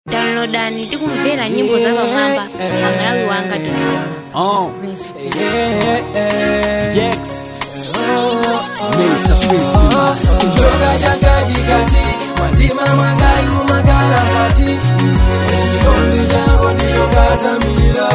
downloadani tikumvera nyimbo za pamwamba pa malawi wanga Oh. Jax. Mesa Festi. Kutoka chakatikati mwatima mwangayu makalapati chikondi chako ndicho katsamira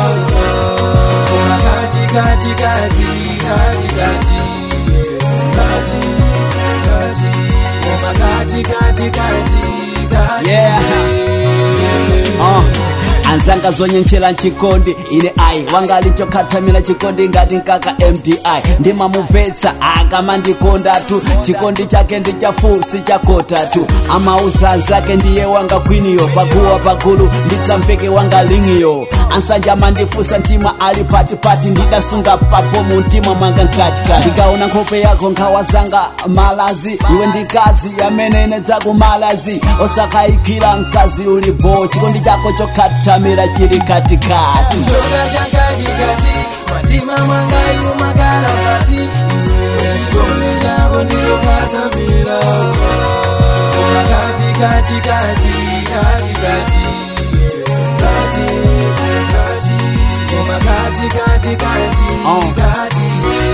kati kati kati kati kati kati kati koma kati kati kati kati Yeah. Uh. anzanga zonyenchera chikondi ine ai wangalichokhatamira chikondi ngati nkaka mdi ndimamumvetsa akamandikondatu chikondi chake ndi chafu sichakotatu amauza anzake ndiye wanga kwiniyo paguwa pagulu ndidzamveke wanga lingiyo ansanja amandifusa mtima ali patipati ndidasunga papo mu mtima mwanga mkatikati ndikaona nkhope yako nkhawa zanga malazi iwe ndikazi amenene dzakumalazi osakayikira mkazi ulipo chikondi chako chokhatamira chili katikati Kutoka chakatikati mwatima mwangayu makalapati chikondi chako ndicho katsamira koma kati kati kati kati kati kati kati koma kati kati kati Oh. kati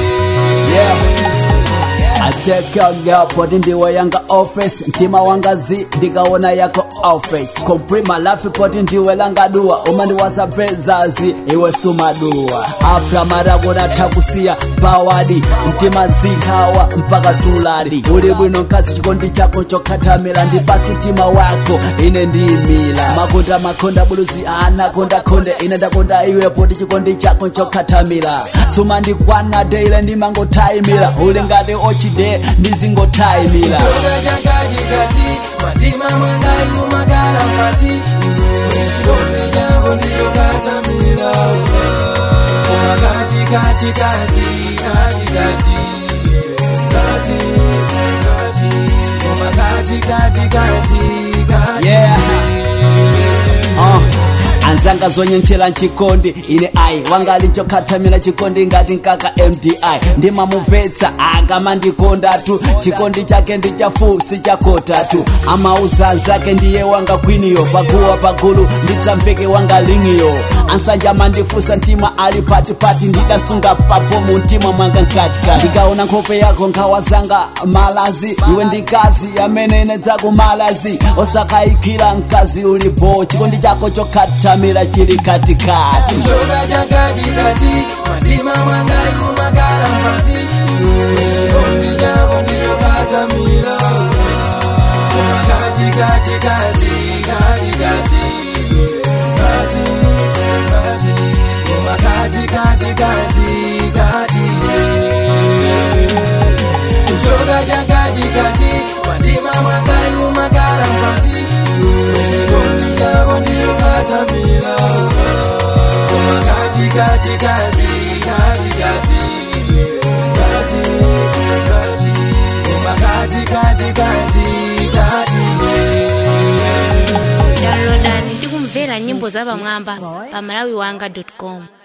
yeah. I take your girl poti ndiwe yanga office mtima wanga zi ndikaona yako office complete my life poti ndiwe langa dua umandiwasa pezazi iwe sumadua apra marako nathakusiya bawadi mtima zihawa mpaka tuladi uli bwino nkazi chikondi chako chokhatamira ndipatsi mtima wako ine ndiyimila makonda makonda buluzi anakondakonde ine ndakonda iwe poti chikondi chako chokhatamira sumandikwana deile ndimangotayimira uli ngati ochide ndizingotayimira Kutoka chakatikati mwatima mwangayu makalapati chikondi chako ndicho katsamira koma kati kati kati kati kati kati kati koma kati kati kati kati yeah. uh. anzanga zonyenchera chikondi ine ai wangalichokhatamira chikondi ngati nkaka mdi ndimamumvetsa akamandikondatu chikondi chake ndi chafu sichakotatu amauza anzake ndiye wanga kwiniyo paguwa pagulu ndidzamveke wanga lingiyo ansanja amandifusa mtima ali patipati ndidasunga papo mu mtima mwanga mkatikati ndikaona nkhope yako nkhawa zanga malazi iwe ndikazi amenene dzakumalazi osakayikira mkazi ulipo chikondi chako chokhatamira chili katikati Kutoka chakatikati mwatima mwangayu makalapati chikondi chako ndicho katsamira koma kati kati kati kati kati kati kati koma kati kati kati kati kutoka chakatikati mwatima mwangayu makalapati chikondi chako ndicho katsamira koma kati kati kati kati kati kati kati koma kati kati kati kati downloadani tikumvera nyimbo za pamwamba pa malawi wanga com